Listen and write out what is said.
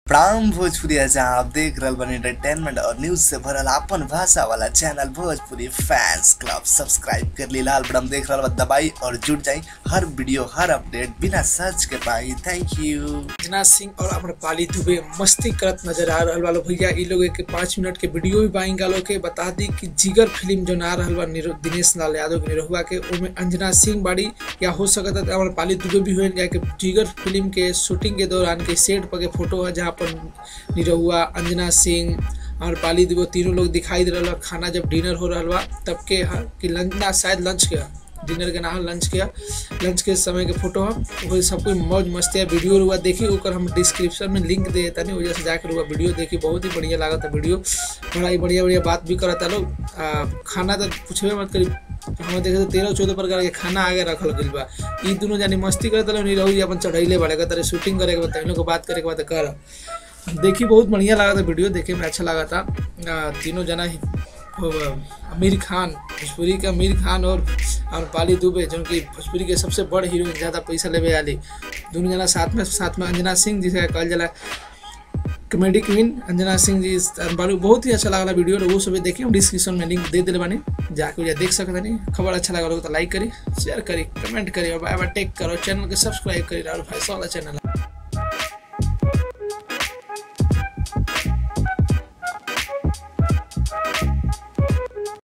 प्राम भोजपुरी जहाँ आप देख रहल बनी एंटरटेनमेंट और न्यूज से भरल आपन भाषा वाला channel Bhojpuri fans club subscribe कर ली लाल बटन देख रहल बा दबाई और जुड़ जाई हर वीडियो हर अपडेट बिना सर्च के पाई थैंक यू राजनाथ सिंह और अपने पाली दुबे मस्ती करत नजर आ रहल वालो भैया इ लोग के पाँच मिनट के वीडियो भी पाई गालो के बता दी कि जिगर फिल्म जो ना रहल बा निरो- दिनेश लाल यादव के निरहुआ के ओमे अंजना सिंह बाड़ी या हो सकता है हमारे पाली दुबे भी हुए या कि जिगर फिल्म के शूटिंग के दौरान के सेट पर के फोटो है जहाँ पर निरहुआ अंजना सिंह और पाली दुबे तीनों लोग दिखाई दे रहा खाना जब डिनर हो रहा बा तब के ह- कि लंच ना शायद लंच के ह। डिनर के ना ह, लंच के ह। लंच के समय के फोटो हम वही सब कोई मौज मस्ती है वीडियो रुआ देखी ओकर हम डिस्क्रिप्शन में लिंक दे तनी वजह से जाकर रुआ वीडियो देखी बहुत ही बढ़िया लागत है वीडियो बड़ा ही बढ़िया बढ़िया बात भी करता लोग आ, खाना तो पूछबे मत करी हम देखे तो तेरह चौदह प्रकार के खाना आगे रखल गइल बा ई दोनों जानी मस्ती करता लोग निरहु जी अपन चढ़ैले बाड़े कहता शूटिंग करे के बाद इन लोग को बात करे के बाद कर देखी बहुत बढ़िया लगा था वीडियो देखे में अच्छा लगा था आ, तीनों जना ही वो, आमिर खान भोजपुरी के आमिर खान और अमरपाली दुबे जो कि भोजपुरी के सबसे बड़ हीरोइन ज़्यादा पैसा लेवे वाली दोनों जना साथ में साथ में अंजना सिंह जिसे कहल जाला कॉमेडी क्वीन अंजना सिंह जी बालू बहुत ही अच्छा लगा वीडियो वो सब देखिए हम डिस्क्रिप्शन में लिंक दे दिले बानी जाके वजह देख सकते नहीं खबर अच्छा लगा तो लाइक करी शेयर करी कमेंट करी और बाय बाय टेक करो चैनल के सब्सक्राइब करी और फैसला वाला चैनल